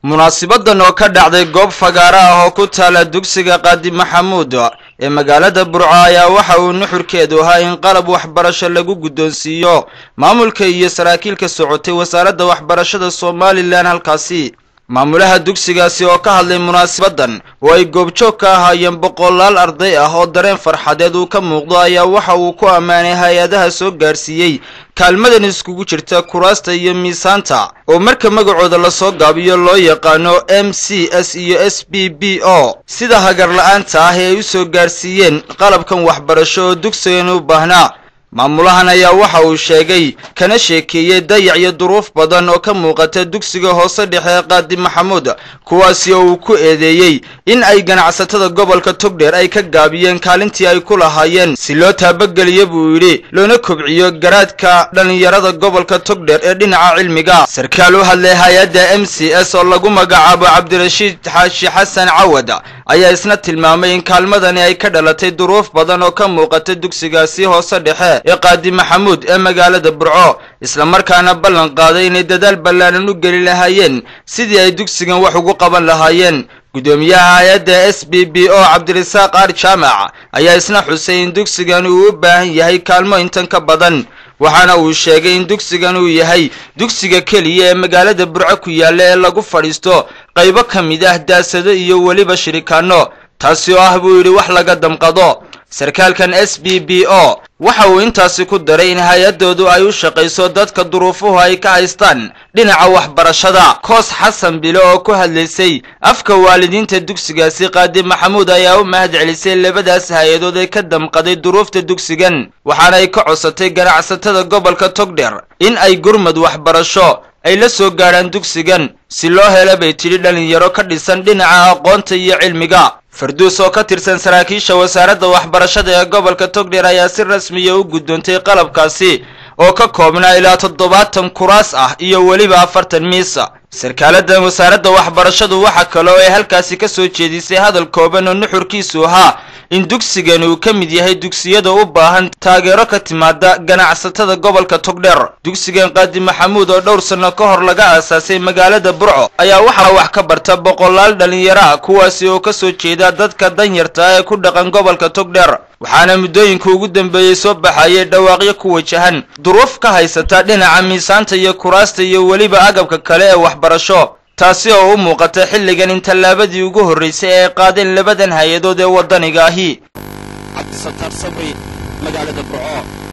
munaasibadan oo ka dhacday goob fagaaro ah oo ku taala dugsiga qaadi maxamuud ee magaalada burco ayaa waxa uu nuxurkeedu ahaa in qalab waxbarasho lagu guddoonsiiyo maamulka iyo saraakiilka socotay wasaaradda waxbarashada somalilan halkaasi maamulaha dugsigaasi oo ka hadlay munaasibadan oo ay goobjoog ka ahaayeen boqolaal arday ah oo dareen farxadeed uu ka muuqdo ayaa waxa uu ku ammaanay hay-adaha soo gaarsiiyey kaalmadan iskugu jirta kuraasta iyo miisaanta oo marka magacooda lasoo gaabiyo loo yaqaano m c s iyo s b b o sida hagar la-aanta ah ee ay u soo gaarsiiyeen qalabkan waxbarasho oo dugsigan u baahnaa maamulahan ayaa waxa uu sheegay kana sheekeeyey dayac iyo duruuf badan oo ka muuqata dugsiga hoose dhexe ee qaadi maxamuud kuwaasi oo uu ku eedeeyey in ay ganacsatada gobolka togdheer ay ka gaabiyeen kaalintii ay ku lahaayeen si loo taabageliyo buu yidhi loona kobciyo garaadka dhallinyarada gobolka togdheer ee dhinaca cilmiga sarkaal u hadlay hay-adda m c s oo lagu magacaabo cabdirashiid xaashi xasan cawad ayaa isna tilmaamay in kaalmadani ay ka dhalatay duruuf badan oo ka muuqata dugsigaasi hoose dhexe ee qaadi maxamuud ee magaalada burco islamarkaana ballan qaaday inay dadaal ballaanan u geli lahaayeen sidii ay dugsigan wax ugu qaban lahaayeen guddoomiyaha hay-adda s b b o cabdirasaaq aar jaamac ayaa isna xusay in dugsigan uu u baahan yahay kaalmo intan ka badan waxaana uu sheegay in dugsigan uu yahay dugsiga keliya ee magaalada burco ku yaalla ee lagu fadhiisto qaybo ka mid ah daasado iyo weliba shirikaano taasi oo ah buu yidhi wax laga damqado sarkaalkan s b b o waxa uu intaasi ku daray in hay-addoodu ay u shaqayso dadka duruufuhu ay ka haystaan dhinaca waxbarashada koos xasan bile oo ku hadlaysay afka waalidiinta dugsigaasi qaadi maxamuud ayaa u mahad celisay labadaas hay-adood ee ka damqaday duruufta dugsigan waxaana ay ka codsatay ganacsatada gobolka togdher in ay gurmad waxbarasho ay la soo gaadhaan dugsigan si loo hela bay tidhi dhallinyaro ka dhisan dhinaca aqoonta iyo cilmiga farduus oo ka tirsan saraakiisha wasaaradda waxbarashada ee gobolka togdheer ayaa si rasmiya u guddoontay qalabkaasi oo ka koobnaa ilaa toddobaatan kuraas ah iyo weliba afartan miisa sarkaaladan wasaaradda waxbarashadu waxa kale oo ay halkaasi ka soo jeedisay hadal kooban oo nuxurkiisu ahaa in dugsigan uu ka mid yahay dugsiyada u baahan taageero ka timaada ganacsatada gobolka togdheer dugsigan qaadi maxamuud oo dhowr sanno ka hor laga aasaasay magaalada burco ayaa waxaa wax ka barta boqolaal dhallinyaro ah kuwaasi oo ka soo jeeda dadka danyarta ah ee ku dhaqan gobolka togdheer waxaana muddooyinka ugu dambeeyey soo baxayay dhawaaqyo ku wajahan duruuf ka haysata dhinaca miisaanta iyo kuraasta iyo weliba agabka kale ee waxbarasho taasi oo u muuqata xilligan in tallaabadii ugu horraysay ee ay qaadeen labadan hay-adood ee waddaniga ahi